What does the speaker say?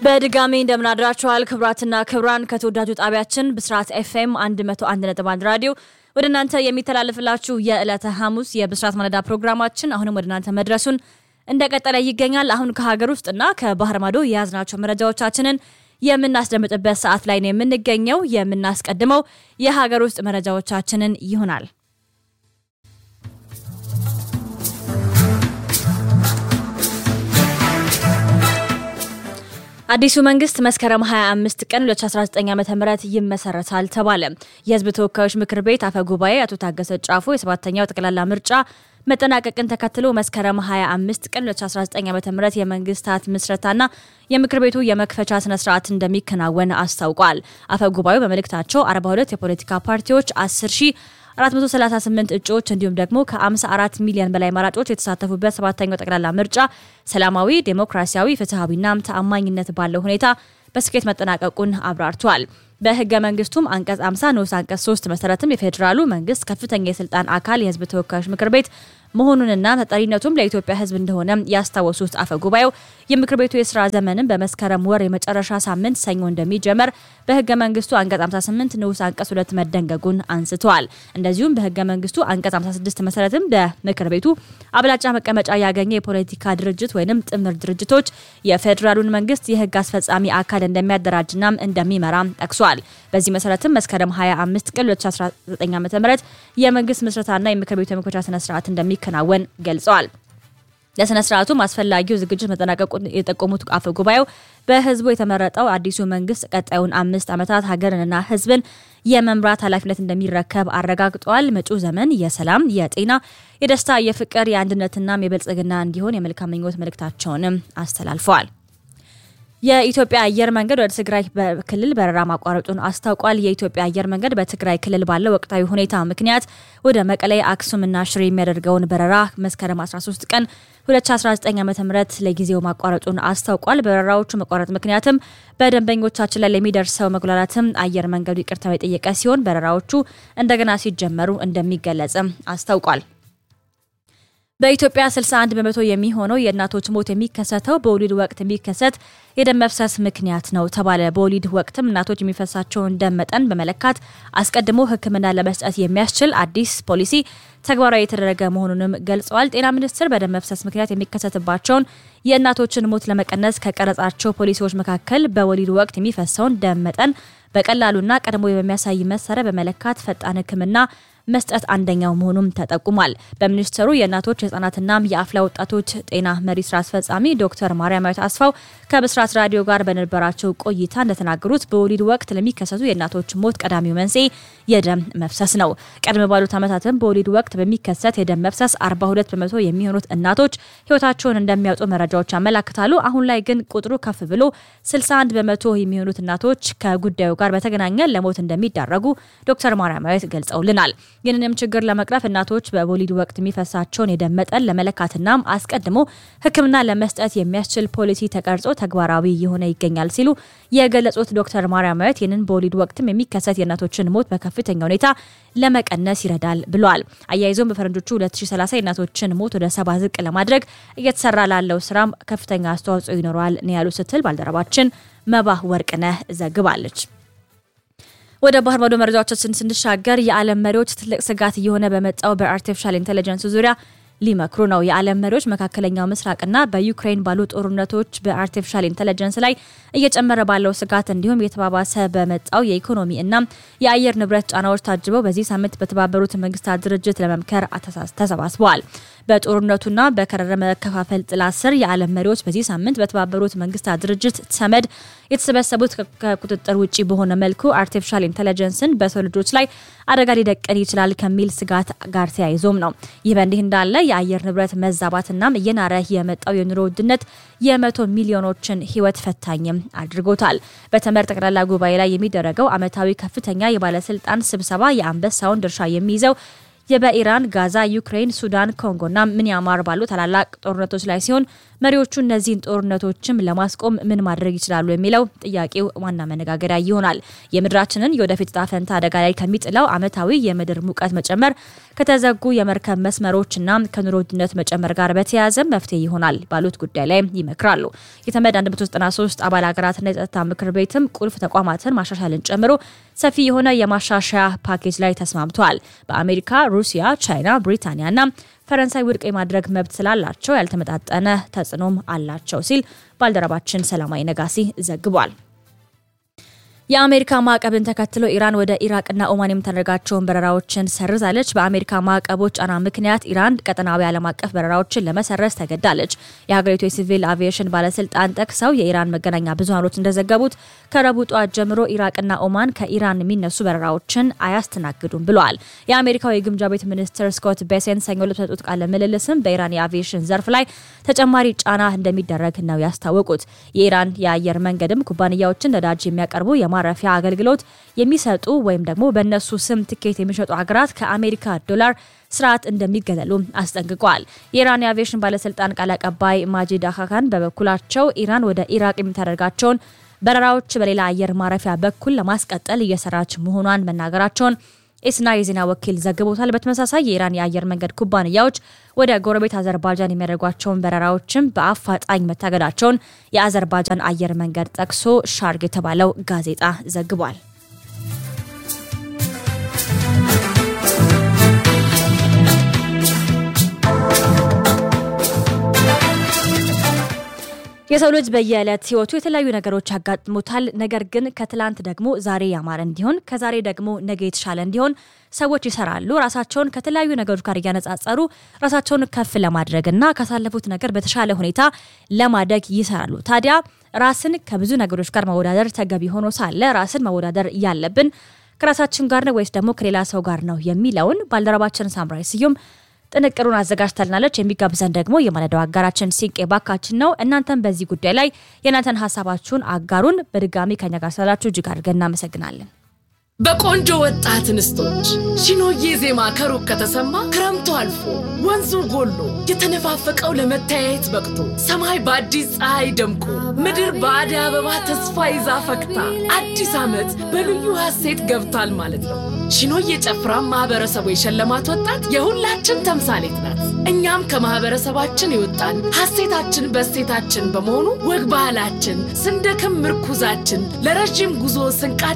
በድጋሚ እንደምናድራችኋል ክብራትና ክብራን ከተወዳጁ ጣቢያችን ብስራት ኤፍኤም 101.1 ራዲዮ ወደ እናንተ የሚተላለፍላችሁ የዕለተ ሐሙስ የብስራት ማለዳ ፕሮግራማችን አሁንም ወደ እናንተ መድረሱን እንደቀጠለ ይገኛል። አሁን ከሀገር ውስጥና ከባህር ማዶ የያዝናቸው መረጃዎቻችንን የምናስደምጥበት ሰዓት ላይ ነው የምንገኘው። የምናስቀድመው የሀገር ውስጥ መረጃዎቻችንን ይሆናል። አዲሱ መንግስት መስከረም 25 ቀን 2019 ዓ ም ይመሰረታል ተባለ። የህዝብ ተወካዮች ምክር ቤት አፈ ጉባኤ አቶ ታገሰ ጫፎ የሰባተኛው ጠቅላላ ምርጫ መጠናቀቅን ተከትሎ መስከረም 25 ቀን 2019 ዓ ም የመንግስታት ምስረታና የምክር ቤቱ የመክፈቻ ስነስርዓት እንደሚከናወን አስታውቋል። አፈ ጉባኤው በመልእክታቸው 42 የፖለቲካ ፓርቲዎች 10 ሺህ 438 እጩዎች እንዲሁም ደግሞ ከ54 ሚሊዮን በላይ መራጮች የተሳተፉበት ሰባተኛው ጠቅላላ ምርጫ ሰላማዊ፣ ዴሞክራሲያዊ፣ ፍትሐዊና ተአማኝነት ባለው ሁኔታ በስኬት መጠናቀቁን አብራርቷል። በህገ መንግስቱም አንቀጽ 50 ንዑስ አንቀጽ 3 መሰረትም የፌዴራሉ መንግስት ከፍተኛ የስልጣን አካል የህዝብ ተወካዮች ምክር ቤት መሆኑንና ተጠሪነቱም ለኢትዮጵያ ህዝብ እንደሆነ ያስታወሱት አፈ ጉባኤው የምክር ቤቱ የስራ ዘመንም በመስከረም ወር የመጨረሻ ሳምንት ሰኞ እንደሚጀመር በህገ መንግስቱ አንቀጽ 58 ንዑስ አንቀጽ 2 መደንገጉን አንስተዋል። እንደዚሁም በህገ መንግስቱ አንቀጽ 56 መሰረትም በምክር ቤቱ አብላጫ መቀመጫ ያገኘ የፖለቲካ ድርጅት ወይም ጥምር ድርጅቶች የፌዴራሉን መንግስት የህግ አስፈጻሚ አካል እንደሚያደራጅና እንደሚመራ ጠቅሷል። በዚህ መሰረትም መስከረም 25 ቀን 2019 ዓ ም የመንግስት ምስረታና የምክር ቤቱ የመክፈቻ ስነስርዓት እንደሚከናወን ገልጸዋል። ለስነ ስርዓቱም አስፈላጊው ዝግጅት መጠናቀቁን የጠቆሙት አፈ ጉባኤው በህዝቡ የተመረጠው አዲሱ መንግስት ቀጣዩን አምስት ዓመታት ሀገርንና ህዝብን የመምራት ኃላፊነት እንደሚረከብ አረጋግጠዋል። መጪው ዘመን የሰላም፣ የጤና፣ የደስታ፣ የፍቅር፣ የአንድነትና የብልጽግና እንዲሆን የመልካም ምኞት መልእክታቸውንም አስተላልፈዋል። የኢትዮጵያ አየር መንገድ ወደ ትግራይ ክልል በረራ ማቋረጡን አስታውቋል። የኢትዮጵያ አየር መንገድ በትግራይ ክልል ባለው ወቅታዊ ሁኔታ ምክንያት ወደ መቀሌ፣ አክሱምና ሽሬ የሚያደርገውን በረራ መስከረም 13 ቀን 2019 ዓ ም ለጊዜው ማቋረጡን አስታውቋል። በረራዎቹ መቋረጥ ምክንያትም በደንበኞቻችን ላይ ለሚደርሰው መጉላላትም አየር መንገዱ ይቅርታ የጠየቀ ሲሆን በረራዎቹ እንደገና ሲጀመሩ እንደሚገለጽም አስታውቋል። በኢትዮጵያ 61 በመቶ የሚሆነው የእናቶች ሞት የሚከሰተው በወሊድ ወቅት የሚከሰት የደም መፍሰስ ምክንያት ነው ተባለ። በወሊድ ወቅትም እናቶች የሚፈሳቸውን ደም መጠን በመለካት አስቀድሞ ሕክምና ለመስጠት የሚያስችል አዲስ ፖሊሲ ተግባራዊ የተደረገ መሆኑንም ገልጸዋል። ጤና ሚኒስቴር በደም መፍሰስ ምክንያት የሚከሰትባቸውን የእናቶችን ሞት ለመቀነስ ከቀረጻቸው ፖሊሲዎች መካከል በወሊድ ወቅት የሚፈሰውን ደም መጠን በቀላሉና ቀድሞ በሚያሳይ መሳሪያ በመለካት ፈጣን ሕክምና መስጠት አንደኛው መሆኑም ተጠቁሟል። በሚኒስትሩ የእናቶች የህጻናትና የአፍላ ወጣቶች ጤና መሪ ስራ አስፈጻሚ ዶክተር ማርያማዊት አስፋው ከብስራት ራዲዮ ጋር በነበራቸው ቆይታ እንደተናገሩት በወሊድ ወቅት ለሚከሰቱ የእናቶች ሞት ቀዳሚው መንስኤ የደም መፍሰስ ነው። ቀድሞ ባሉት ዓመታትም በወሊድ ወቅት በሚከሰት የደም መፍሰስ 42 በመቶ የሚሆኑት እናቶች ህይወታቸውን እንደሚያውጡ መረጃዎች ያመላክታሉ። አሁን ላይ ግን ቁጥሩ ከፍ ብሎ 61 በመቶ የሚሆኑት እናቶች ከጉዳዩ ጋር በተገናኘ ለሞት እንደሚዳረጉ ዶክተር ማርያማዊት ገልጸውልናል። ይህንንም ችግር ለመቅረፍ እናቶች በወሊድ ወቅት የሚፈሳቸውን የደም መጠን ለመለካትና አስቀድሞ ሕክምና ለመስጠት የሚያስችል ፖሊሲ ተቀርጾ ተግባራዊ የሆነ ይገኛል ሲሉ የገለጹት ዶክተር ማርያማዊት ይህንን በወሊድ ወቅትም የሚከሰት የእናቶችን ሞት በከፍተኛ ሁኔታ ለመቀነስ ይረዳል ብለዋል። አያይዞም በፈረንጆቹ 2030 የእናቶችን ሞት ወደ ሰባ ዝቅ ለማድረግ እየተሰራ ላለው ስራም ከፍተኛ አስተዋጽኦ ይኖረዋል ነው ያሉ ስትል ባልደረባችን መባህ ወርቅነህ ዘግባለች። ወደ ባህር ማዶ መረጃዎቻችን ስንሻገር የዓለም መሪዎች ትልቅ ስጋት እየሆነ በመጣው በአርቲፊሻል ኢንቴሊጀንስ ዙሪያ ሊመክሩ ነው። የዓለም መሪዎች መካከለኛው ምስራቅና በዩክሬን ባሉ ጦርነቶች በአርቲፊሻል ኢንቴሊጀንስ ላይ እየጨመረ ባለው ስጋት እንዲሁም የተባባሰ በመጣው የኢኮኖሚ እና የአየር ንብረት ጫናዎች ታጅበው በዚህ ሳምንት በተባበሩት መንግስታት ድርጅት ለመምከር ተሰባስበዋል። በጦርነቱና በከረረ መከፋፈል ጥላ ስር የዓለም መሪዎች በዚህ ሳምንት በተባበሩት መንግስታት ድርጅት ተመድ የተሰበሰቡት ከቁጥጥር ውጭ በሆነ መልኩ አርቲፊሻል ኢንቴሊጀንስን በሰው ልጆች ላይ አደጋ ሊደቀን ይችላል ከሚል ስጋት ጋር ተያይዞም ነው። ይህ በእንዲህ እንዳለ የአየር ንብረት መዛባትናም እየናረ የመጣው የኑሮ ውድነት የመቶ ሚሊዮኖችን ህይወት ፈታኝም አድርጎታል። በተመድ ጠቅላላ ጉባኤ ላይ የሚደረገው ዓመታዊ ከፍተኛ የባለስልጣን ስብሰባ የአንበሳውን ድርሻ የሚይዘው በኢራን፣ ጋዛ፣ ዩክሬን፣ ሱዳን፣ ኮንጎና ሚያንማር ባሉ ታላላቅ ጦርነቶች ላይ ሲሆን መሪዎቹ እነዚህን ጦርነቶችም ለማስቆም ምን ማድረግ ይችላሉ የሚለው ጥያቄው ዋና መነጋገሪያ ይሆናል። የምድራችንን የወደፊት ዕጣ ፈንታ አደጋ ላይ ከሚጥለው ዓመታዊ የምድር ሙቀት መጨመር ከተዘጉ የመርከብ መስመሮችና ከኑሮ ውድነት መጨመር ጋር በተያያዘ መፍትሄ ይሆናል ባሉት ጉዳይ ላይ ይመክራሉ። የተመድ 193 አባል ሀገራትና የጸጥታ ምክር ቤትም ቁልፍ ተቋማትን ማሻሻልን ጨምሮ ሰፊ የሆነ የማሻሻያ ፓኬጅ ላይ ተስማምተዋል። በአሜሪካ፣ ሩሲያ፣ ቻይና፣ ብሪታንያና ፈረንሳይ ውድቅ የማድረግ መብት ስላላቸው ያልተመጣጠነ ተጽዕኖም አላቸው ሲል ባልደረባችን ሰላማዊ ነጋሲ ዘግቧል። የአሜሪካ ማዕቀብን ተከትሎ ኢራን ወደ ኢራቅና ኦማን የምታደርጋቸውን በረራዎችን ሰርዛለች። በአሜሪካ ማዕቀቦች ጫና ምክንያት ኢራን ቀጠናዊ ዓለም አቀፍ በረራዎችን ለመሰረዝ ተገዳለች። የሀገሪቱ የሲቪል አቪዬሽን ባለስልጣን ጠቅሰው የኢራን መገናኛ ብዙሃኖች እንደዘገቡት ከረቡዕ ጠዋት ጀምሮ ኢራቅና ኦማን ከኢራን የሚነሱ በረራዎችን አያስተናግዱም ብለዋል። የአሜሪካው የግምጃ ቤት ሚኒስትር ስኮት ቤሴን ሰኞ ዕለት በሰጡት ቃለ ምልልስም በኢራን የአቪዬሽን ዘርፍ ላይ ተጨማሪ ጫና እንደሚደረግ ነው ያስታወቁት። የኢራን የአየር መንገድም ኩባንያዎችን ነዳጅ የሚያቀርቡ ማረፊያ አገልግሎት የሚሰጡ ወይም ደግሞ በእነሱ ስም ትኬት የሚሸጡ ሀገራት ከአሜሪካ ዶላር ስርዓት እንደሚገለሉ አስጠንቅቋል። የኢራን የአቪዬሽን ባለስልጣን ቃል አቀባይ ማጂድ አካካን በበኩላቸው ኢራን ወደ ኢራቅ የምታደርጋቸውን በረራዎች በሌላ አየር ማረፊያ በኩል ለማስቀጠል እየሰራች መሆኗን መናገራቸውን ኤስና የዜና ወኪል ዘግቦታል። በተመሳሳይ የኢራን የአየር መንገድ ኩባንያዎች ወደ ጎረቤት አዘርባጃን የሚያደርጓቸውን በረራዎችም በአፋጣኝ መታገዳቸውን የአዘርባጃን አየር መንገድ ጠቅሶ ሻርግ የተባለው ጋዜጣ ዘግቧል። የሰው ልጅ በየዕለት ህይወቱ የተለያዩ ነገሮች ያጋጥሙታል። ነገር ግን ከትላንት ደግሞ ዛሬ ያማረ እንዲሆን ከዛሬ ደግሞ ነገ የተሻለ እንዲሆን ሰዎች ይሰራሉ። ራሳቸውን ከተለያዩ ነገሮች ጋር እያነጻጸሩ ራሳቸውን ከፍ ለማድረግና ካሳለፉት ነገር በተሻለ ሁኔታ ለማደግ ይሰራሉ። ታዲያ ራስን ከብዙ ነገሮች ጋር መወዳደር ተገቢ ሆኖ ሳለ ራስን መወዳደር ያለብን ከራሳችን ጋር ነው ወይስ ደግሞ ከሌላ ሰው ጋር ነው የሚለውን ባልደረባችን ሳምራይ ስዩም ጥንቅሩን አዘጋጅተልናለች። የሚጋብዘን ደግሞ የማለዳው አጋራችን ሲንቄ ባካችን ነው። እናንተም በዚህ ጉዳይ ላይ የእናንተን ሀሳባችሁን አጋሩን። በድጋሚ ከኛ ጋር ስላላችሁ እጅግ አድርገን እናመሰግናለን። በቆንጆ ወጣት እንስቶች ሺኖዬ ዜማ ከሩቅ ከተሰማ ክረምቱ አልፎ ወንዙ ጎሎ የተነፋፈቀው ለመተያየት በቅቶ ሰማይ በአዲስ ፀሐይ ደምቆ ምድር በአደይ አበባ ተስፋ ይዛ ፈክታ አዲስ ዓመት በልዩ ሐሴት ገብቷል ማለት ነው። ሺኖዬ ጨፍራ ማህበረሰቡ የሸለማት ወጣት የሁላችን ተምሳሌት ናት። እኛም ከማህበረሰባችን የወጣን ሐሴታችን በሴታችን በመሆኑ ወግ ባህላችን ስንደክም ምርኩዛችን ለረዥም ጉዞ ስንቃ